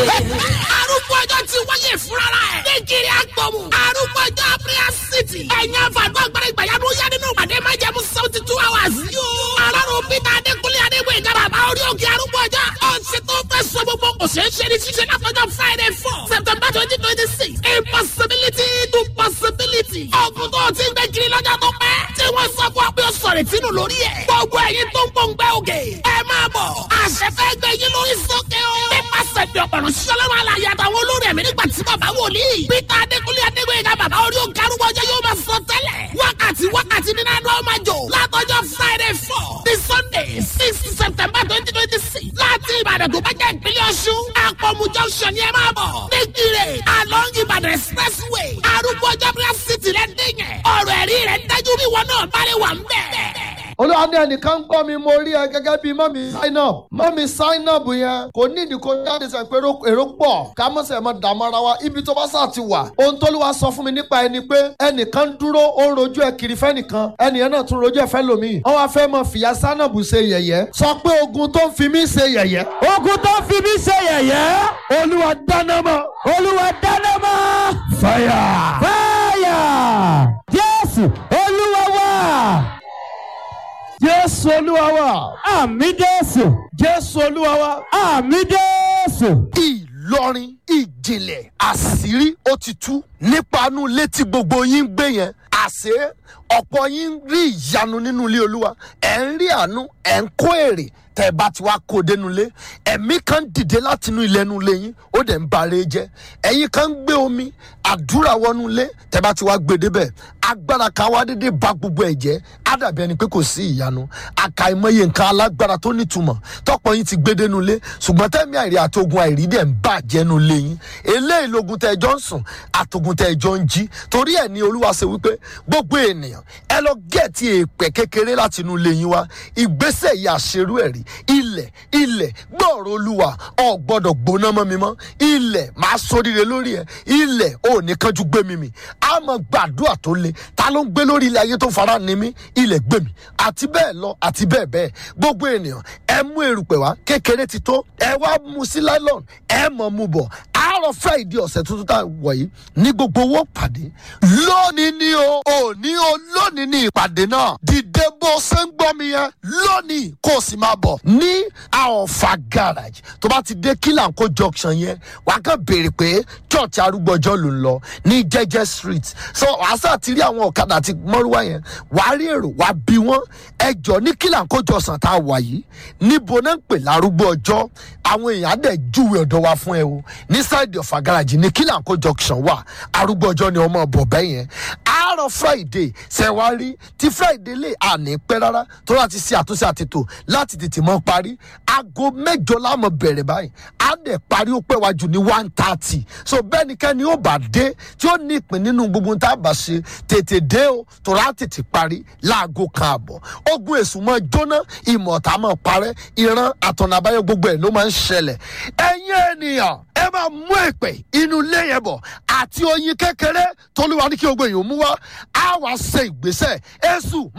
arúgbó ọjọ́ ti wáyé fúnra ẹ̀. ní kiri agbọ̀mù. arúgbó ọjọ́ prayer city. ẹ̀yin àfàgbọ́ agbára ìgbàyàwó yá nínú ìpàdé máa jẹ́ mú seventy two hours. yóò alárùn peter adékúnlé adégbè ìjọba àbá orí òkè arúgbó ọjọ́. ọ̀sẹ̀ tó fẹ́ sọ gbogbo kò ṣeé ṣe ní ṣíṣe látọjọ́ friday four september twenty twenty six. impossibility to possibility. ọ̀gùn tó ti ń gbé kiri lọ́jọ́ tó pẹ́. tí wọ́n sọ fún ọ pé ó sọ̀rọ̀ ìtinú lórí ẹ̀. gbogbo ẹ̀yin tó ń gbòǹgbẹ́ òkè. ẹ máa bọ̀. àṣẹ fẹ́ gbé yín lórí sókè o. nípasẹ̀ bí ọ̀pọ̀rọ̀ sọlọ́run alàyè àtàwọn olórí ẹ̀mí nígbà tí bàbá wòlíì. peter adékúnlé adégbèyìnká bàbá orí òkè arúgbó ọjọ́ yóò máa sọ tẹ́lẹ̀. wákàtí wákàtí nínú àná ọmọ jò. látọjọ́ friday four ní sunday six september twenty twenty six. láti ìbàdàn tó bá jẹ́ ìpínlẹ̀ ọ̀ṣun. àpọ̀mù junction ni ẹ máa bọ̀. nígbìrè along ìbàdàn expressway. arúgbó ọjọ́ prayer city rẹ̀ dìyẹn. ọ̀rọ̀ ẹ̀rí rẹ̀ dájú bí wọn náà bá lè wà ń bẹ̀ olúwa ní ẹnìkan ń gbọ́ mi mo rí ẹ gẹ́gẹ́ bíi mọ́mí sign up mọ́mí sign up yẹn kò ní ìdí kó jáde sàn pé èrò pọ̀ ká mọ̀ sẹ̀ mọ́ dààmú ara wa ibi tó bá sà ti wà ohun tó lùwà sọ fún mi nípa ẹni pé ẹnìkan dúró ó ń rojú ẹ kiri fẹ́nìkan ẹnìyẹn náà tún rojú ẹ fẹ́ lòmíì wọ́n wá fẹ́ mọ fìyà sánàbù ṣe yẹ̀yẹ́ sọ pé ogun tó ń fi mí ṣe yẹ̀yẹ́ ogun tó fi mí ṣe yẹ̀yẹ́. olúwa dáná mọ́ olúwa dáná mọ́. fire. fáyà. jésù olúwa wá. jésù olúwa wa àmì jésù. jésù olúwa wa. àmì jésù. ìlọrin ìjìnlẹ̀ àṣírí ó ti tú nípa inú ilé tí gbogbo yín ń gbé yẹn àṣé ọ̀pọ̀ yín ń rí ìyanu nínú ilé olúwa ẹ̀ ń rí àánú ẹ̀ ń kó èrè tẹ́ ẹ bá ti wá kó o dénú ilé ẹ̀mí kan dìde láti inú ilé inú ilé yín ó dẹ̀ ń bare jẹ́ ẹ̀yin kan ń gbé omi àdúrà wọnú ilé tẹ́ ẹ bá ti wá gbé débẹ̀ agbára kan wá dédé ba gbogbo ẹ̀ jẹ́ á dàbí ẹni pé kò sí ìyanu àkàìmọye nǹkan alágbára tó nítumọ̀ tọ́pọ̀ yín ti gbé dénú ilé ṣùgbọ́n tẹ́mi àìrí àti ogun àìrí dẹ̀ ń bàjẹ́ nu ilé yín eléyìí logun tẹ́ ẹ jọ ń sùn àtògùn tẹ́ ẹ jọ ń jí torí ẹ̀ ní olúwa ṣe wípé gbogbo ènìyàn ẹ lọ gẹ̀ẹ́tì èèpẹ̀ kékeré láti inú ilé yín wá ìgbésẹ̀ yìí àṣerú ẹ̀ rí ilẹ̀ ilẹ̀ gbọ́ọ̀rọ̀ olúwa ọ̀ gbọ́dọ̀ gbóná mọ́ mi mọ́ ilẹ̀ máa sóríire lórí ẹ̀ ilẹ̀ ò ní kánjú gbé mi mì á mọ gbàdúrà tó le ta ló ń gbé lórí ilẹ̀ ayé tó fara ni mí ilẹ̀ gbé mi àti bẹ́ẹ̀ lọ àti bẹ́ẹ̀ bẹ́ẹ̀ gbogbo ènìyàn ẹ mú erùpẹ̀ wá kékeré ti tó ẹ wá mu sí nylon ẹ mọ̀ mu bọ̀ àárọ̀ friday ọ̀sẹ̀ tuntun tá a wọ̀ yìí ní gbogbo owó pàdé lónìí ni o òní o lónìí ni ìpàdé náà dìde bó ṣe ń gbọ́ mi yẹn lónìí kó o sì máa bọ̀ ní àọ̀fà garage tó bá ti dé kílànkó junction yẹn wàá kàn béèrè pé church arúgbọ́jọ́ ló ń lọ ní jẹ́jẹ́ street so wàá sà ti rí àwọn ọ̀kadà àti mọ́rúwá yẹn wàá rí èrò wàá bí wọ́n ẹjọ́ ní kílànkó jọ̀sán tá a wà yìí níbo náà ń pè lárúgbó ọjọ́ àwọn èèyàn á dẹ̀ júwe ọ̀dọ̀ wa fún ẹ o ní side of agaraji ní kílànkó junction wà arúgbó ọjọ́ ni ọmọ bọ̀ bẹ́ẹ̀ yẹn àárọ̀ friday ṣẹ̀wárí tí friday lè àní pẹ́ rárá tó láti ṣe àtúnṣe àtètò láti tètè mọ́ parí aago mẹ́jọ láàmú bẹ̀rẹ̀ báyìí á dẹ̀ parí ó pẹ́ wájú ní one thirty so bẹ́ẹ̀ ni kẹ́ni ó bá dé tí ó ní ìpín nínú gbogbo tá a bá ṣe tètè dé o tó rà tètè parí láago kan àbọ̀ ogun èṣù máa jóná ìmọ̀ta máa parẹ́ ìran àtọ̀nà àbáyọ gbogbo ẹ̀ ló máa ń ṣẹlẹ̀ ẹ̀yin ènìyàn ẹ máa mú èpè inú ilé yẹn bọ̀ àti oyin kékeré tolúwa ní kí gbogbo èèyàn mú wá á wàá ṣe ìgbésẹ̀ èṣù